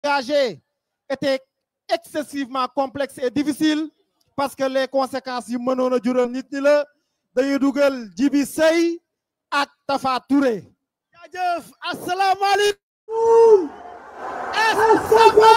engagé était excessivement complexe et difficile parce que les conséquences yu mënoon a jural nit ñi la dañuy dugal Jibi Sey ak Tafa Touré jaajëf asalaamaaleykum est-ce que ça va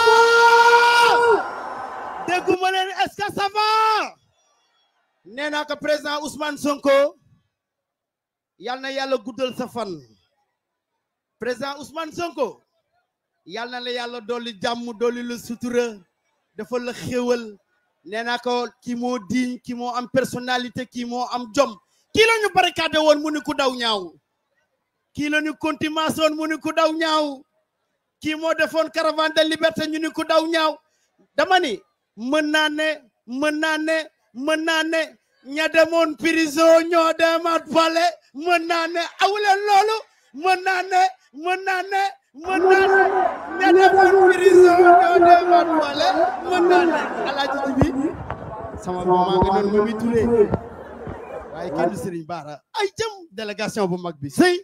dégguma leen est-ce que ça va nee naa ko président Ousmane Sonko yal na yàlla guddal sa fan président Ousmane Sonko yal na la yàlla dolli jàmm dolli la sutura dafa la xéwal nee naa ko kii moo diñ kii moo am personnalité kii moo am jom kii la ñu barricade woon mu ni ku daw ñaaw kii la ñu contumace woon mu ni ku daw ñaaw kii moo defoon caravane de liberté ñu ni ku daw ñaaw dama ni mën naa ne mën naa ne mën naa ne ña demoon prison ñoo demaat palais mën naa ne awuleen loolu mën naa ne mën naa ne mën naa ne ña demoon prison ñoo demaat palais mën naa ne alaaji ji bi sama maman nga noonu Mimi Touré waaye kenn du Serigne Bara ay jëm délégation bu mag bi sëy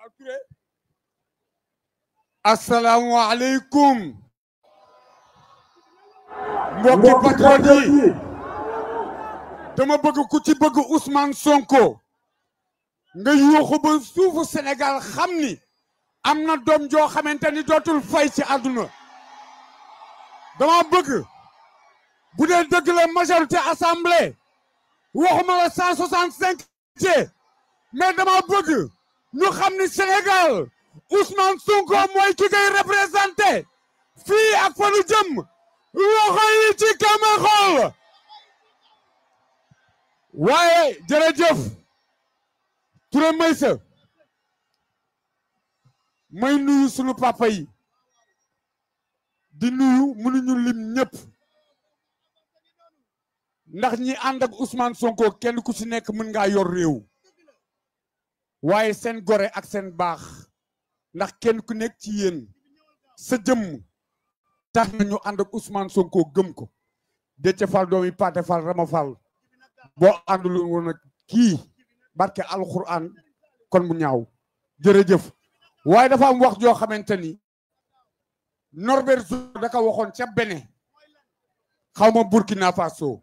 asalaamualeykum mbokki patriote yi dama bëgg ku ci bëgg Ousmane Sonko nga yuuxu ba suufu Sénégal xam ni am na doom joo xamante ni dootul fay ci àdduna dama bëgg bu dee dëgg la majorité assemblée waxuma la cent soixante cinq ci mais dama bëgg ñu xam ni Sénégal Ousmane Sonko mooy ki koy représenté fii ak fa nu jëm loxo yi ci kama xool waaye jërëjëf Touré Maysa may nuyu sunu papa yi di nuyu mënuñu lim ñëpp ndax ñi ànd ak Ousmane Sonko kenn ku ci nekk mën ngaa yor réew waaye seen gore ak seen baax ndax kenn ku nekk ci yéen sa jëmm tax na ñu ànd ak Ousmane Sonko gëm ko Déthié Fall doomi Pathé Fall Rama Fall boo àndul woon ak kii barke alxuraan kon mu ñaaw jërëjëf waaye dafa am wax joo xamante ni Norbert Zo da ko waxoon ca Bénin xaw ma Burkina Faso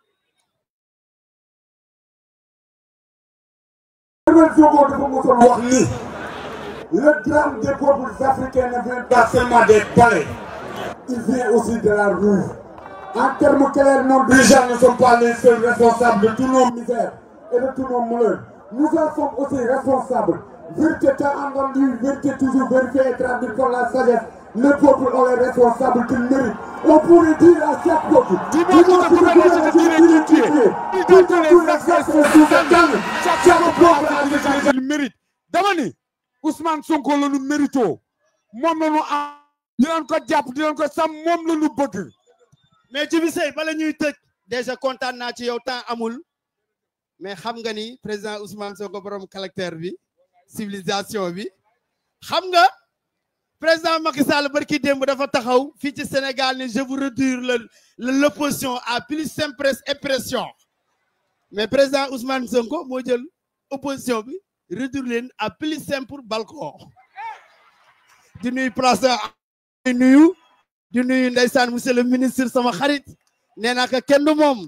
Norbert Zongo dafa mosoon wax ni le drame des peuples africains ne vient pas seulement des palais il vient aussi de la rue en termes clairs nos dirigeants ne sont pas les seuls responsables de tous nos misères et de tous nos malheurs nous en sommes aussi responsables vérité tant entendue vérité toujours vérifiée et traduite par la sagesse le peuple ont les responsables qu'il mérite on pourrait dire à chaque peuple Dis-moi qui te pourrait dire ce qu'il est qui tu es. Il doit te les responsables. Chaque peuple a déjà ce qu'il mérite. dama ni Ousmane Sonko la ñu mérito moom la ñu am di leen ko jàpp di leen ko sam moom la ñu bëgg. mais Jibi Sey bala ñuy tëj déjà kontaan naa ci yow temps amul mais xam nga ni président Ousmane Sonko borom caractère bi civilisation bi xam nga président Macky Sall barki démb dafa taxaw fii ci Sénégal ni je vous réduire le l'opposition à plus simple expression mais président Ousmane Sonko moo jël opposition bi réduire leen à plus simple balcon di nuyu place di nuyu di nuyu ndeysaan monsieur le ministre sama xarit nee naa ko kenn du moom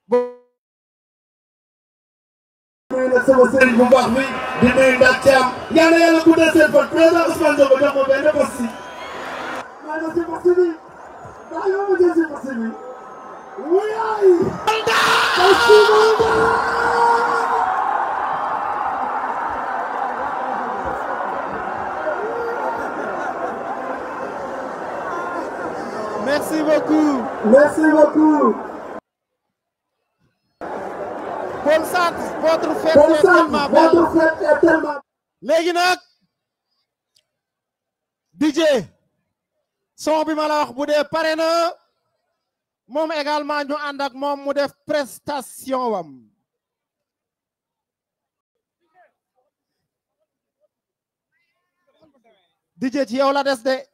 nuyu nag sama sëriñ bu baax bi di nuyu ndax Thiam yal na yàlla guddal seen fan président Ousmane Sonko jox ma benn poste si. maa ngi si poste bi maa ngi ma jël si poste bi. wuyaay. merci beaucoup merci beaucoup. Paul Sarr votre fête Bon est sang, tellement belle votre fête est tellement. léegi nag DJ son bi ma la wax bu dee pare na moom également ñu ànd ak moom mu def prestation wam DJ ci yow la des de